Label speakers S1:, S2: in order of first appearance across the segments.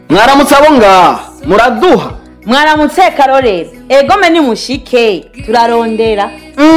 S1: mwaramutse abo ngaha muraduha
S2: mwaramutse karorero egome ni mushike turarondera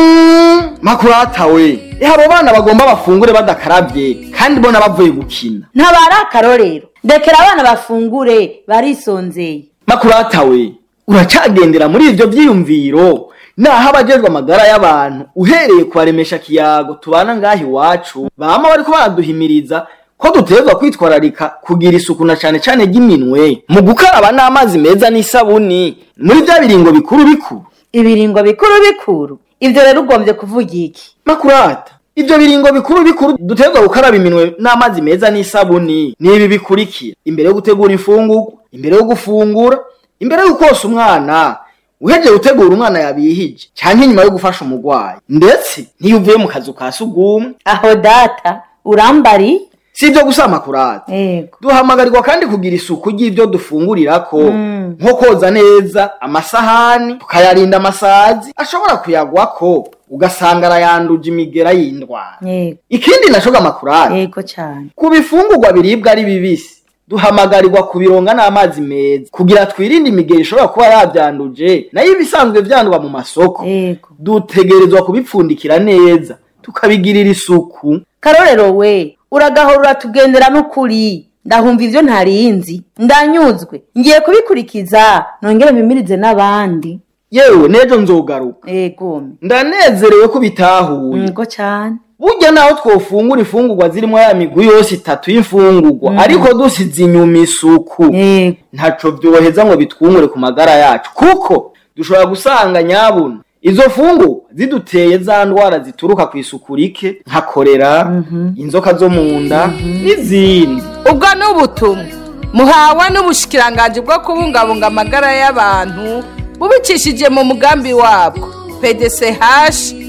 S1: Mm, makurata we eh abo bana bagomba bafungure badakarabye kandi bona bavuye gukina
S2: ntabari akarorero ndekera abana bafungure barisonzeye
S1: makurata we uracagendera muri ivyo vyiyumviro naho abajejwe amagara y'abantu uhereye kubaremesha kiyago tubana ngaha iwacu bama bariko baraduhimiriza ko dutegerezwa kwitwararika kugira isuku na cane cane ry'iminwe mu gukaraba n'amazi meza n'isabuni muri vya biringo bikuru bikuru
S2: ibiringo bikuru bikuru ivyo rero ugombye kuvuga iki
S1: makurata ivyo biringo bikuru bikuru dutegerezwa gukaraba iminwe n'amazi meza n'isabuni ni ibi bikurikira imbere yo gutegura imfungurwa imbere yo gufungura imbere yo kosa umwana uhejeje gutegura umwana yabihije canke inyuma yo gufasha umurwayi ndetse n'iyo uvuye mu kazu ka sugumwe
S2: aho data urambari
S1: si ivyo gusa makurata
S2: ego
S1: duhamagarirwa kandi kugira isuku ry'ivyo dufungurirako
S2: Mm.
S1: nko koza neza amasahani tukayarinda amasazi ashobora kuyagwako ugasanga arayanduje imigera y'indwara
S2: ego
S1: ikindi naco gamakurari
S2: ego cane
S1: ku bifungurwa biribwa ari bibisi duhamagarirwa kubironga n'amazi meza kugira twirinde imigeri ishobora kuba yavyanduje nayo ibisanzwe vyandwa mu masoko
S2: ego
S1: dutegerezwa kubipfundikira neza tukabigirira isuku
S2: karorero we uragahora uratugendera n'ukuri ndahumva ivyo ntariinzi ndanyuzwe ngiye kubikurikiza nongere mpimirize n'abandi
S1: yewe n'ejo nzogaruka
S2: ego
S1: ndanezerewe ko bitahuye
S2: ego cane
S1: burya naho twofungura imfungurwa zirimo ya migwi yose itatu y'imfungurwa ariko dusize inyuma isuku
S2: ego
S1: ntaco vyoheza ngo bitwungure ku magara yacu kuko dushobora gusanga nyabuna izo fungu ziduteye za ndwara zituruka ku isuku rike nka korera inzoka zo mu nda n'izindi
S3: ubwo ni ubutumwa muhawe n'ubushikiranganji bwo kubungabunga amagara y'abantu bubicishije mu mugambi wabwo pdch